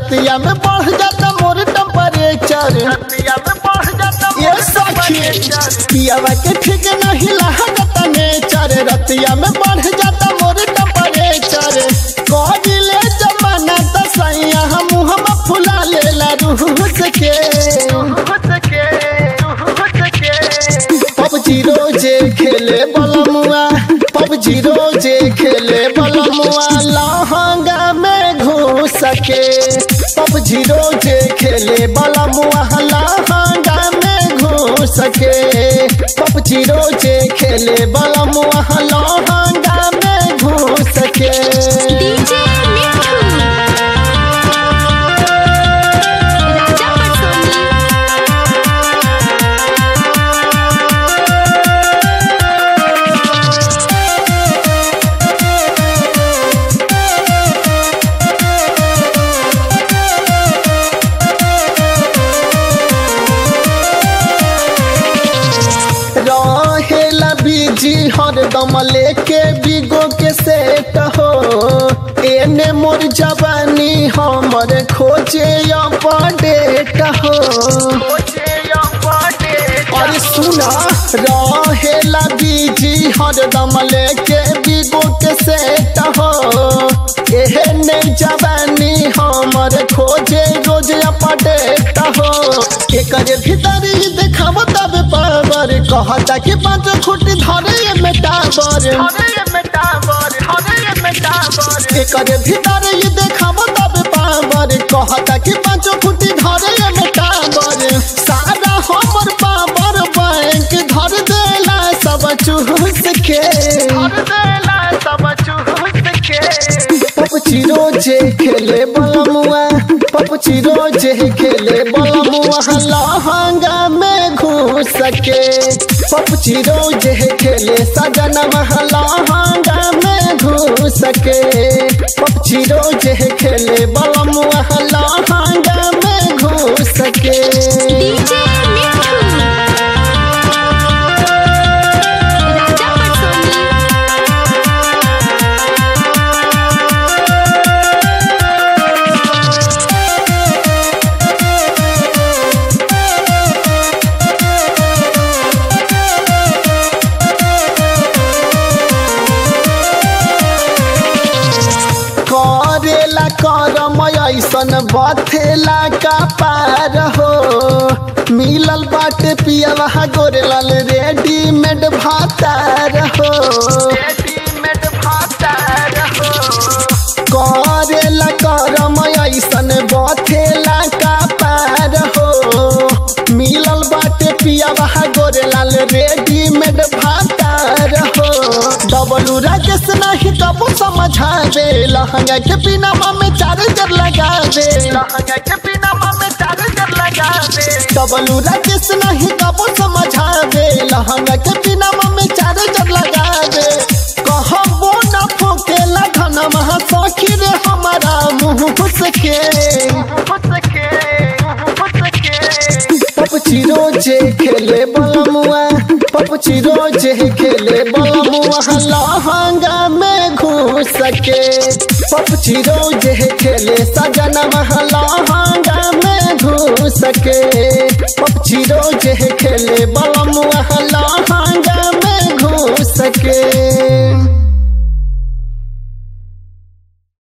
रतिया में बढ़ जाता मोर टेम्परेचर ये सखी पियावा के ठीक नहीं लागता नेचर रतिया में बढ़ जाता मोर टेम्परेचर कहिले जमाना त सैया मुँह में फुला लेला रूह के पबजी रोजे खेले बलमुआ पबजी रोजे खेले बलमुआ लहंगा में घुस के पबजी रोजे खेले बलमुआ लहंगा में घुस के पबजी रोजे खेले बलमुआ लहंगा में घुस के डीजे मिठू राजा पटसोनी रहेला बीजी हरदम लेके बिगो के सेट हो एने मोर जवानी हमर खोजे अपडेट हो अरे सुना रहेला बीजी हरदम लेके बिगो के सेट हो एहने जवानी हमर खोजे रोज अपडेट हो एकर भीतर ही देखाव तब पावर कहता कि पाँच फुट धरे में टावर एकर भीतर ही देखाव तब पावर कहता कि पाँच फुट धरे में टावर सारा हमर पावर बैंक धर देला सब चूस के पपची रोजे खेले बलमुआ पपची रोजे खेले बलमुआ लहंगा में घुस के पपची रोजे खेले सजन लहंगा में घुस के पपची रोजे खेले बलमुआ लहंगा में घुस के डीजे मिठू राजा पटसोनी करेला करम ऐसन बथेला का पार हो मिलल बाटे पियवा गोरेलाल रेडीमेड भातार हो करेला करम ऐसन बथेला का पार हो मिलल बाटे पियवा गोरेलाल रेडीमेड भातार हो डबलू राकेश नहीं कबू समझा दे लहंगा के बिना में चार्जर लगा दे डबलू राकेश नहीं कबू समझा दे लहंगा के बिना में चार्जर लगा दे कहबो न फूकेला घना महा सखी रे हमारा मुंह घुस के पपची रोजे खेले बलमुआ पपची रोजे खेले बलमुआ लहंगा में घुस के पपची रोजे खेले सजन लहंगा में घुस के पपची रोजे खेले बलमुआ